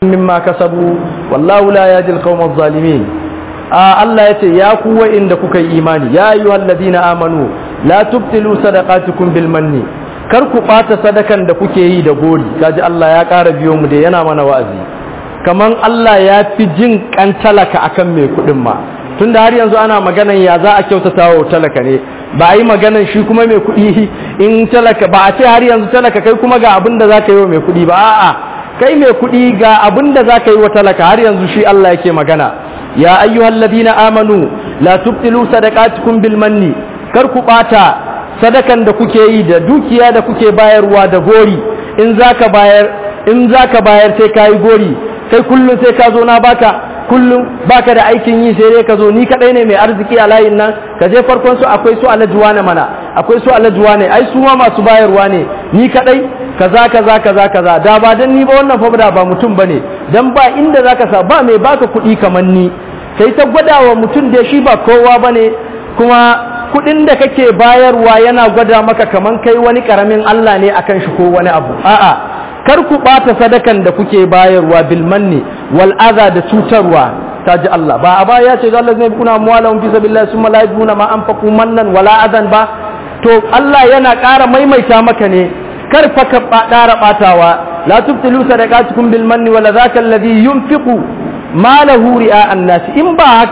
mimma kasabu wallahu la yahdi al-qawma adh-dhalimin Allah yace ya ku wa'inda kuka yi imani ya ayyuhal ladina amanu la tubtilu sadaqatukum bil manni kar ku bata sadakan da kuke yi da gori kaji Allah ya ƙara biyo mu da yana mana wa'azi kaman Allah ya fi jin kan talaka akan mai kuɗin ma tunda har yanzu ana maganan ya za a kyautata wa talaka ne ba a yi maganan shi kuma mai kuɗi in talaka ba a ce har yanzu talaka kai kuma ga abin da za ka yi wa mai kuɗi ba a'a kai mai kuɗi ga abin da za ka yi wa talaka har yanzu shi Allah yake magana ya ayyuhal ladina amanu la tubtilu sadaqatukum bil manni kar ku bata sadakan da kuke yi da dukiya da kuke bayarwa da gori in zaka bayar in zaka bayar sai kai gori kai kullun sai ka zo na baka kullum baka da aikin yi sai dai ka zo ni kadai ne mai arziki a layin nan ka je farkon su akwai su alajuwa ne mana akwai su alajuwa ne ai su ma masu bayarwa ne ni kadai kaza kaza kaza kaza da ba dan ni ba wannan fa da ba mutum bane dan ba inda zaka sa ba mai baka kuɗi kamar ni kai ta gwadawa mutum da shi ba kowa bane kuma kuɗin da kake bayarwa yana gwada maka kaman kai wani karamin Allah ne akan shi ko wani abu a'a kar ku ɓata sadakan da kuke bayarwa bilmanni wal aza da cutarwa ta ji Allah ba a baya ya ce Allah zai kuna muwalahum fi sabilillah summa la yajiduna ma anfaqu mannan wala adan ba to Allah yana ƙara maimaita maka ne kar fa ka ƙara ɓatawa la tubtilu sadaqatukum bil manni wala zaka alladhi yunfiqu malahu ri'a an-nas in ba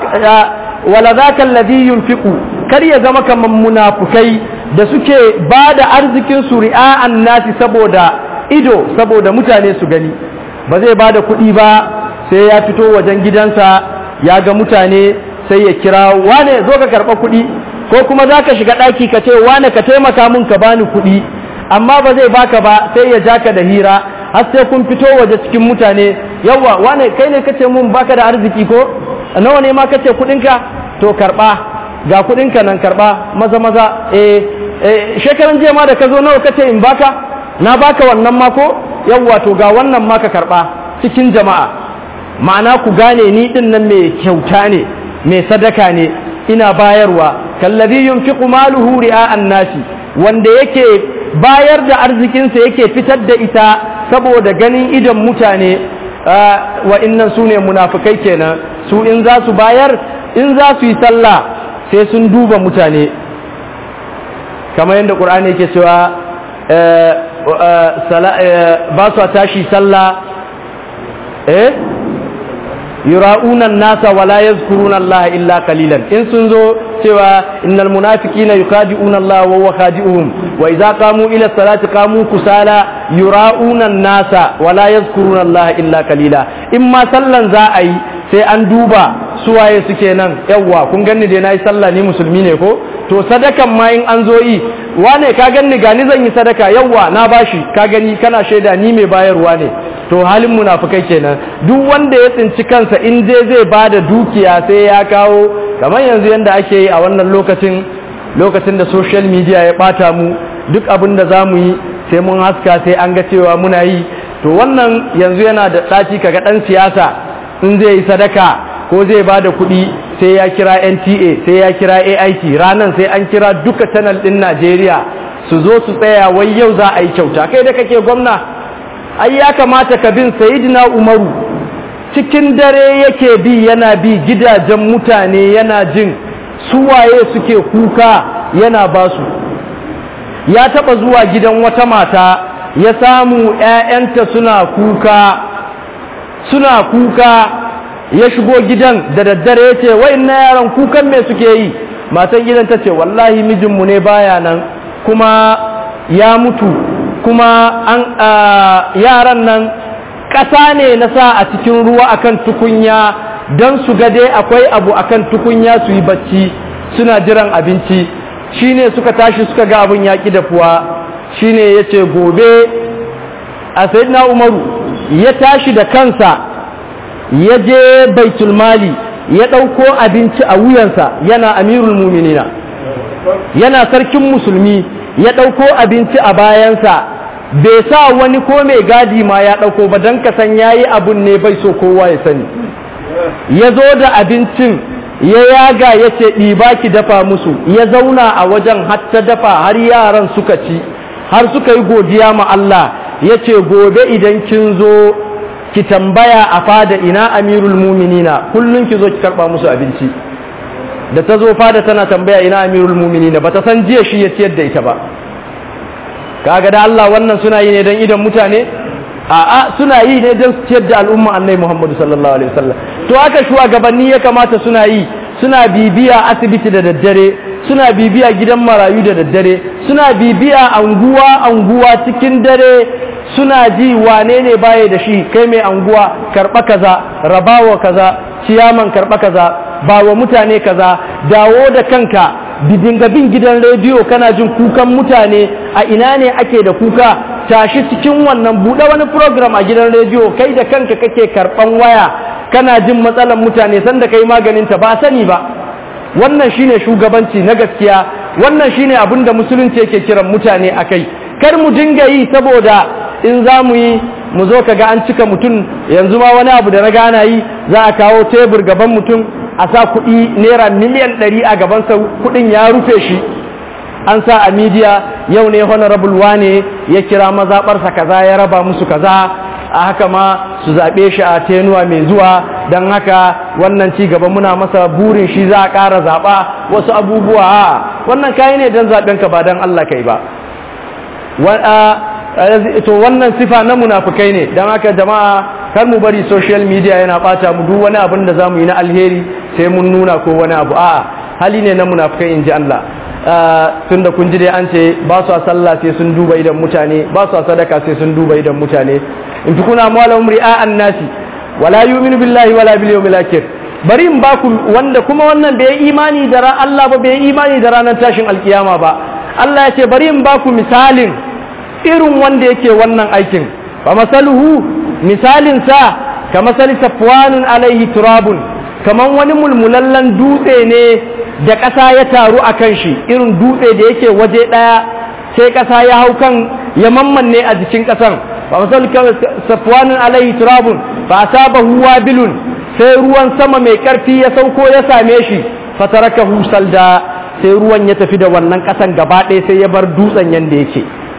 wala zaka alladhi yunfiqu kar ya zama kaman munafukai da suke ba da arzikin su ri'a an-nas saboda ido saboda mutane su gani ba zai ba da kuɗi ba sai ya fito wajen gidansa ya ga mutane sai ya kira wane zo ka karɓa kuɗi ko kuma za ka shiga ɗaki ka ce wane ka taimaka mun ka bani kuɗi amma ba zai baka ba sai ya ja ka da hira har sai kun fito waje cikin mutane yawa wane kai ne kace mun baka da arziki ko nawa ne ma kace kuɗinka to karɓa ga kuɗinka nan karɓa maza maza eh shekaran jiya ma da ka zo nawa kace in baka na baka wannan mako yawwa to ga wannan maka karba cikin jama'a ma'ana ku gane ni din nan mai kyauta ne mai sadaka ne ina bayarwa kallazi yunfiqu maluhu ri'a'an nasi wanda yake bayar da arzikinsa yake fitar da ita saboda ganin idan mutane wa innan su ne munafikai kenan su in za su bayar in za su yi sallah sai sun duba mutane kamar yadda ƙur'ani yake cewa ba su tashi sallah eh yura'unan nasa wala yazkuruna Allah illa qalilan in sun zo cewa innal munafiqina yukhadi'una Allah wa huwa khadi'uhum wa idza qamu ila salati qamu kusala yura'unan nasa wala yazkuruna Allah illa qalila in ma sallan za a yi sai an duba suwaye suke nan yawwa kun ganni dai nayi sallah ni musulmi ne ko to sadakan ma in an zo yi wane ka ganni gani zan yi sadaka yawwa na bashi ka gani kana shaida ni mai bayarwa ne to halin munafukai kenan duk wanda ya tsinci kansa in je zai bada dukiya sai ya kawo kamar yanzu yanda ake yi a wannan lokacin lokacin da social media ya bata mu duk abin da za mu yi sai mun haska sai an ga cewa muna yi to wannan yanzu yana da ɗaci kaga ɗan siyasa in zai yi sadaka ko zai ba da kuɗi sai ya kira nta sai ya kira ait ranar sai an kira duka channel ɗin najeriya su zo su tsaya wai yau za a yi kyauta kai da kake gwamna ai ya kamata ka bin sayidina umaru cikin dare yake bi yana bi gidajen mutane yana jin suwaye suke kuka yana ba su ya taɓa zuwa gidan wata mata ya samu 'ya'yanta suna kuka suna kuka ya shigo gidan da daddare ya ce wai na yaran kukan me suke yi matan gidan ta ce wallahi mijinmu ne baya nan kuma ya mutu kuma an yaran nan ƙasa ne na sa a cikin ruwa akan tukunya don su ga dai akwai abu akan tukunya su yi bacci suna jiran abinci shine suka tashi suka ga abin yaƙi dafuwa shine ya ce gobe a sayidina umaru ya tashi da kansa ya je baitul mali ya ɗauko abinci a wuyansa yana amirul muminina yana sarkin musulmi ya ɗauko abinci a bayansa bai sa wani ko mai gadi ma ya ɗauko ba don kasan ya yi abun ne bai so kowa ya sani ya zo da abincin ya yaga ya ce ɗiba ki dafa musu ya zauna a wajen hatta dafa har yaran suka ci har suka yi godiya ma Allah ya ce gobe idan kin zo ki tambaya a fada ina amirul muminina kullum ki zo ki karba musu abinci da ta zo fada tana tambaya ina amirul muminina ba ta san jiya shi ya ciyar da ita ba kaga da Allah wannan suna yi ne don idan mutane a'a suna yi ne don ciyar da al'umma annai Muhammadu sallallahu alaihi wasallam to aka shugabanni ya kamata suna yi suna bibiya asibiti da daddare suna bibiya gidan marayu da daddare suna bibiya anguwa anguwa cikin dare suna ji wane ne baya da shi kai mai anguwa karɓa kaza rabawa kaza ciyaman karɓa kaza ba wa mutane kaza dawo da kanka dinga bin gidan rediyo kana jin kukan mutane a ina ne ake da kuka tashi cikin wannan buɗe wani program a gidan rediyo kai da kanka kake karɓan waya kana jin matsalan mutane sanda kai maganinta ba sani ba wannan shine shugabanci na gaskiya wannan shine abin da musulunci yake kiran mutane a kai kar mu dinga yi saboda in za mu yi mu zo kaga an cika mutum yanzu ma wani abu da na gana yi za a kawo tebur gaban mutum a sa kuɗi naira miliyan ɗari a gabansa kuɗin ya rufe shi an sa a midiya yau ne honorable wane ya kira mazaɓarsa kaza ya raba musu kaza a haka ma su zaɓe shi a tenuwa mai zuwa don haka wannan ci gaba muna masa burin shi za a ƙara zaɓa wasu abubuwa a wannan kayi ne don zaɓenka ba don Allah kai ba to wannan sifa na munafukai ne don haka jama'a kar mu bari social media yana ɓata mu duk wani abin da za mu yi na alheri sai mun nuna ko wani abu a'a hali ne na munafukai in ji Allah tun da kun ji dai an ce ba su a sallah sai sun duba idan mutane ba su a sadaka sai sun duba idan mutane in fi kuna mawala umri a nasi wala yu'minu billahi wala bil yawmil akhir bari in baku wanda kuma wannan bai imani da ran Allah ba bai imani da ranar tashin alkiyama ba Allah ya ce bari in baku misalin irin wanda yake wannan aikin fa masaluhu misalin sa ka masali safwanun alaihi turabun kaman wani mulmulallen dutse ne da ƙasa ya taru a kan shi irin dutse da yake waje ɗaya sai ƙasa ya hau kan ya mammanne a jikin ƙasan ba misal safwanin alaihi turabun ba asabahu wabilun sai ruwan sama mai ƙarfi ya sauko ya same shi fataraka husal da sai ruwan ya tafi da wannan ƙasan gaba ɗaya sai ya bar dutsen yanda yake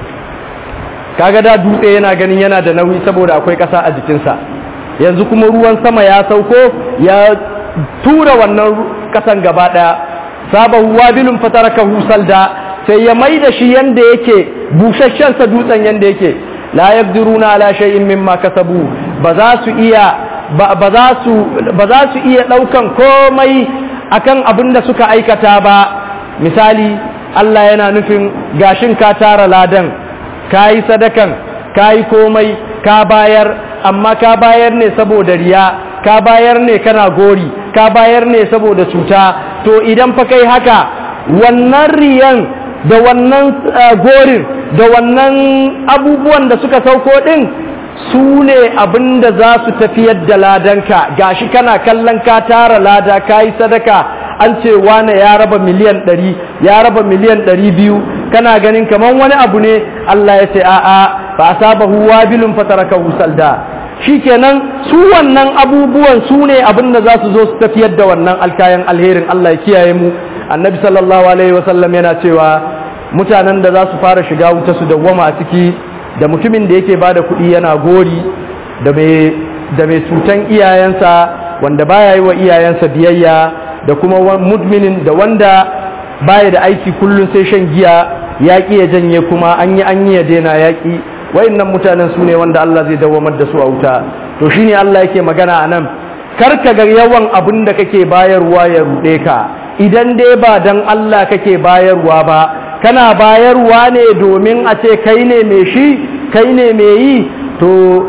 kaga da dutse yana ganin yana da nauyi saboda akwai ƙasa a jikinsa yanzu kuma ruwan sama ya sauko ya tura wannan kasan gaba daya sabahu wabilun fatarakahu salda sai ya mai da shi yanda yake busasshen sa dutsen yanda yake la yaqdiruna ala shay'in mimma kasabu ba za su iya ba za su ba za su iya daukan komai akan abin da suka aikata ba misali Allah yana nufin gashin ka tara ladan kayi sadakan kayi komai ka bayar amma ka bayar ne saboda riya ka bayar ne kana gori ka bayar ne saboda cuta to idan fa kai haka wannan riyan da wannan gorin da wannan abubuwan da suka sauko din su ne abin da za su tafiyar da ladanka gashi kana kallon ka tara lada ka yi sadaka an ce wane ya raba miliyan ɗari ya raba miliyan ɗari biyu kana ganin kamar wani abu ne Allah ya ce a'a ba sabahu wabilun fataraka salda shikenan su wannan abubuwan su ne abin da za su zo su tafiyar da wannan alkayan alherin Allah ya kiyaye mu annabi sallallahu alaihi wasallam yana cewa mutanen da za su fara shiga wuta su dawwama a ciki da mutumin da yake bada kuɗi yana gori da mai da mai cutan iyayensa wanda baya yi wa iyayensa biyayya da kuma mudminin da wanda baya da aiki kullum sai shan giya yaƙi ya janye kuma an yi an yi ya daina yaƙi wayannan mutanen su ne wanda Allah zai dawamar da su a wuta to shine Allah yake magana a nan karka ga yawan abin da kake bayarwa ya ruɗe ka idan dai ba dan Allah kake bayarwa ba kana bayarwa ne domin a ce kai ne mai shi kai ne mai yi to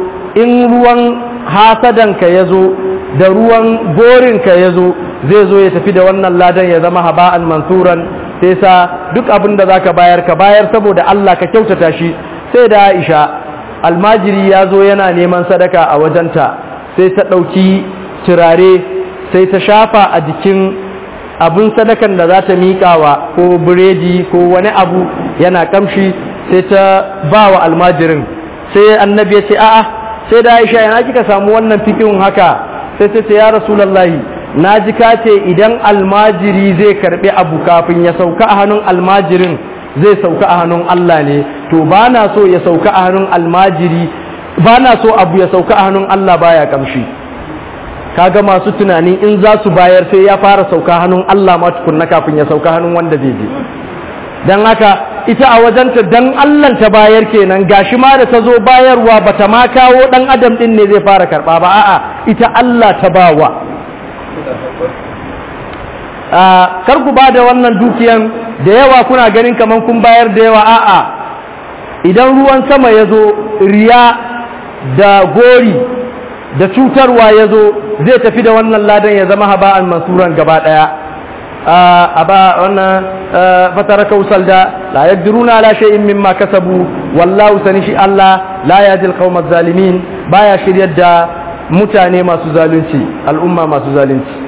in ruwan hasadanka ya zo da ruwan gorinka ya zo zai zo ya tafi da wannan ladan ya zama haba'an mansuran sai sa duk abin da za ka bayar ka bayar saboda Allah ka kyautata shi sai da Aisha almajiri ya zo yana neman sadaka a wajenta sai ta ɗauki turare sai ta shafa a jikin abin sadakan da za ta miƙawa ko biredi ko wani abu yana kamshi sai ta ba wa almajirin sai annabi ya ce a'a sai da Aisha yana kika samu wannan fikin haka sai ta ce ya rasulallahi na ji ka ce idan almajiri zai karbi abu kafin ya sauka a hannun almajirin zai sauka a hannun Allah ne to ba na so ya sauka a hannun almajiri ba na so abu ya sauka a hannun Allah baya kamshi kaga masu tunani in za su bayar sai ya fara sauka hannun Allah ma tukunna kafin ya sauka hannun wanda zai je dan haka ita a wajenta dan Allah ta bayar kenan gashi ma da ta zo bayarwa bata ma kawo dan adam din ne zai fara karba ba a'a ita Allah ta bawa kar ku ba da wannan dukiyan da yawa kuna ganin kaman kun bayar da yawa a'a idan ruwan sama ya zo riya da gori da cutarwa ya zo zai tafi da wannan ladan ya zama haba'an mansuran gaba daya a ba wannan fatara kausal da la yaqdiruna ala shay'in mimma kasabu wallahu sanishi Allah la yajil qaumaz zalimin baya shiryar da mutane masu zalunci al'umma masu zalunci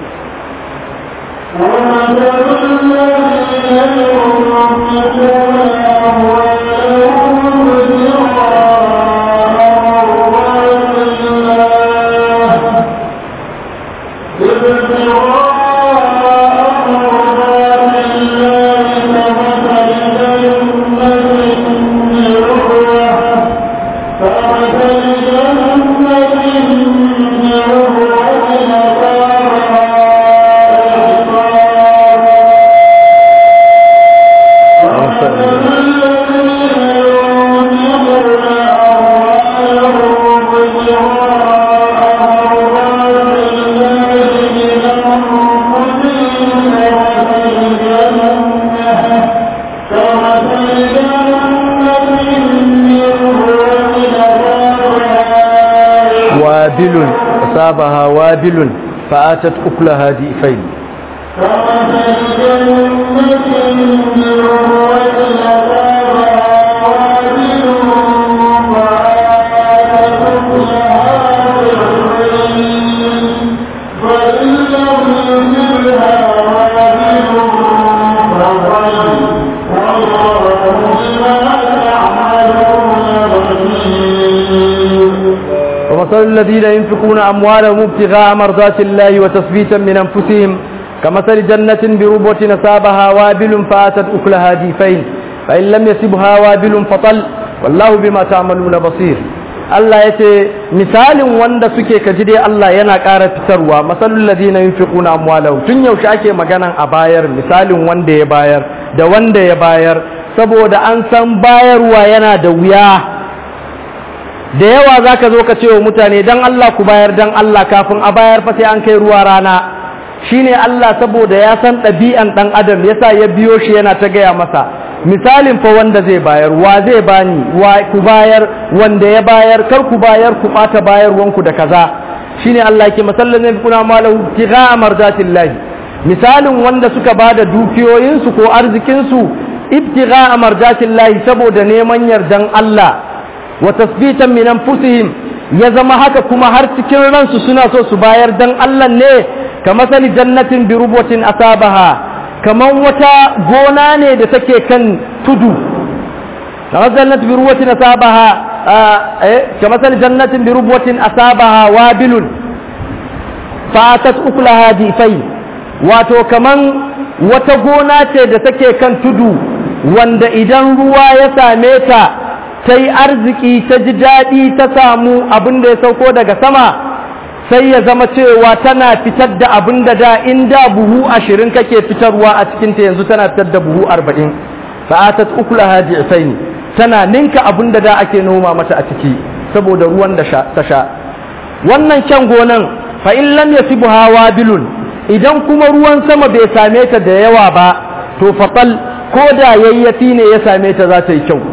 وابل أصابها وابل فآتت أكلها ضئفين ومثل الذين ينفقون أموالهم ابتغاء مرضات الله وتثبيتا من أنفسهم كمثل جنة بربوة نصابها وابل فآتت أكلها ديفين فإن لم يسبها وابل فطل والله بما تعملون بصير Allah ya ce misalin wanda suke kaji dai Allah yana ƙara fitarwa masalul ladina yunfiquna amwalahum tun yaushe ake maganan a bayar misalin wanda ya bayar da wanda ya bayar saboda an san bayarwa yana da wuya da yawa za ka zo ka ce wa mutane don Allah ku bayar don Allah kafin a bayar fa sai an kai ruwa rana shi ne Allah saboda ya san ɗabi'an ɗan adam yasa ya biyo shi yana ta gaya masa misalin fa wanda zai bayar wa zai bani wa ku bayar wanda ya bayar kar ku bayar ku ɓata bayarwanku da kaza shi ne Allah ke masallin zai kuna malahu tiga marjatillahi misalin wanda suka ba da dukiyoyinsu ko arzikinsu ibtiga marjatillahi saboda neman yardan Allah wa tasbitan min anfusihim ya zama haka kuma har cikin ransu suna so su bayar dan Allah ne kamar sali jannatin bi rubatin asabaha kaman wata gona ne da take kan tudu kamar jannatin bi rubatin asabaha eh kamar sali jannatin bi rubatin asabaha wabilun fatat uklaha difai wato kaman wata gona ce da take kan tudu wanda idan ruwa ya same ta ta yi arziki ta ji daɗi ta samu abin da ya sauko daga sama sai ya zama cewa tana fitar da abin da da in da buhu ashirin kake fitarwa a cikinta yanzu tana fitar da buhu arba'in fa'atat ukula haji ne tana ninka abin da da ake noma mata a ciki saboda ruwan da ta sha wannan kyan gonan fa in lam yasibuha wabilun idan kuma ruwan sama bai same ta da yawa ba to faqal ko da yayyafi ne ya same ta za ta yi kyau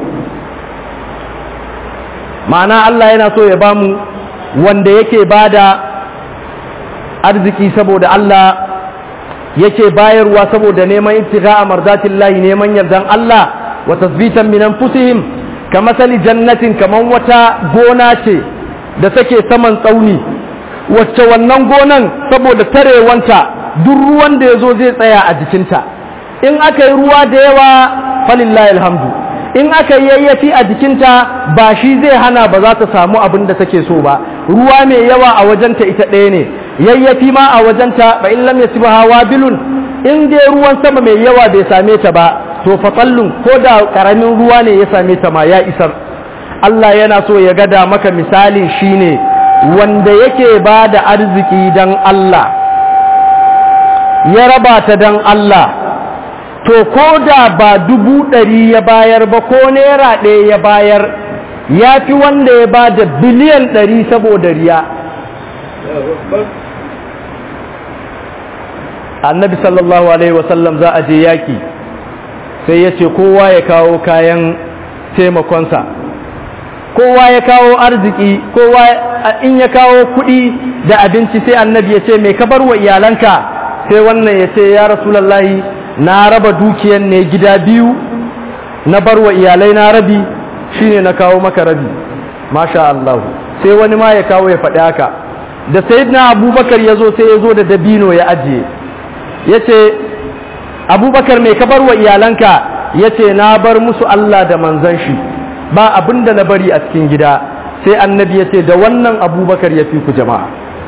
ma'ana Allah yana so ya bamu wanda yake bada arziki saboda Allah yake bayarwa saboda neman ibtigha'a mardatillahi neman yardan Allah wa tasbitan min anfusihim kamasali jannatin kaman wata gona ce da take saman tsauni wacce wannan gonan saboda tarewanta duk ruwan da yazo zai tsaya a jikinta in aka yi ruwa da yawa falillahi alhamdu in aka yayyafi a jikinta ba shi zai hana ba za ta samu abin da take so ba ruwa mai yawa a wajenta ita ɗaya ne yayyafi ma a wajenta ba in lam yasiba hawa bilun in dai ruwan sama mai yawa bai same ta ba to fatallun ko da karamin ruwa ne ya same ta ma ya isar Allah yana so ya gada maka misali shine wanda yake ba da arziki don Allah ya raba ta don Allah to ko da ba dubu ɗari ya bayar ba ko naira ɗaya ya bayar ya fi wanda ya ba da biliyan ɗari saboda riya annabi sallallahu alaihi wasallam za a je yaƙi sai ya ce kowa ya kawo kayan taimakonsa kowa ya kawo arziki kowa in ya kawo kuɗi da abinci sai annabi ya ce mai kabar wa iyalanka sai wannan ya ce ya rasulallahi na raba dukiyan ne gida biyu na bar wa iyalai na rabi shine na kawo maka rabi masha Allah sai wani ma ya kawo ya faɗi haka da sayyidina abubakar ya zo sai ya zo da dabino ya ajiye ya ce abubakar mai kabar wa iyalanka ya ce na bar musu Allah da manzan shi ba abin da na bari a cikin gida sai annabi ya ce da wannan abubakar ya fi ku jama'a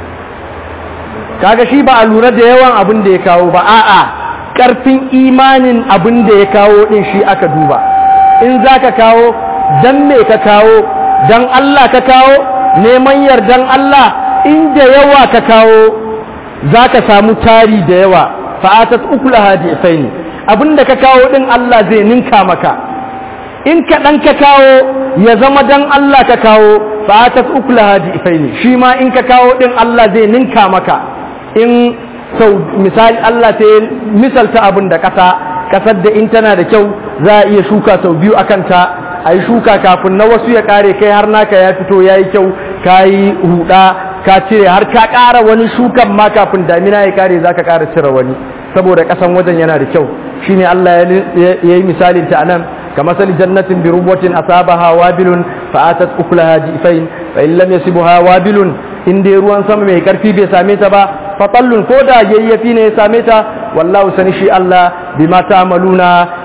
kaga shi ba a lura da yawan abin da ya kawo ba a'a karfin imanin abin da ya kawo din shi aka duba in za ka kawo dan me ka kawo dan Allah ka kawo neman yardan Allah in da yawa ka kawo za ka samu tari da yawa fa'atat ukulaha di'faini abinda ka kawo din Allah zai ninka maka in kaɗan ka kawo ya zama dan Allah ka kawo fa'atat ukulaha di'faini shi ma in ka kawo din Allah zai ninka maka in sau misali Allah sai misalta abin da ƙasa ƙasar da in tana da kyau za a iya shuka sau biyu akan ta a yi shuka kafin na wasu ya ƙare kai har naka ya fito ya yi kyau ka yi huɗa ka cire har ka ƙara wani shukan ma kafin damina ya ƙare za ka ƙara cire wani saboda ƙasan wajen yana da kyau shine Allah ya yi misalin ta anan كمثل جنة بربوة أصابها وابل فآتت أكلها جئفين فإن لم يصبها وابل إن دي روان سم مي كرفي بي ساميتا با فطل كودا ييفي ne ساميتا والله سنشي الله بما تعملون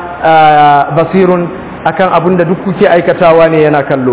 بصير akan abun da duk kuke aikatawa ne yana kallo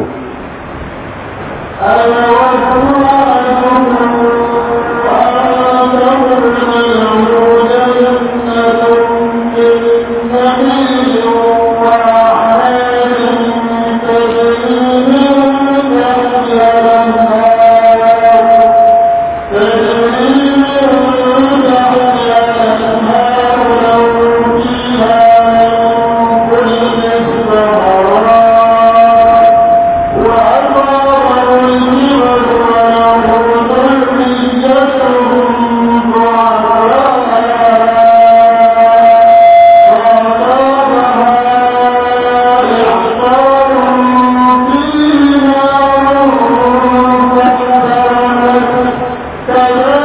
Thank you.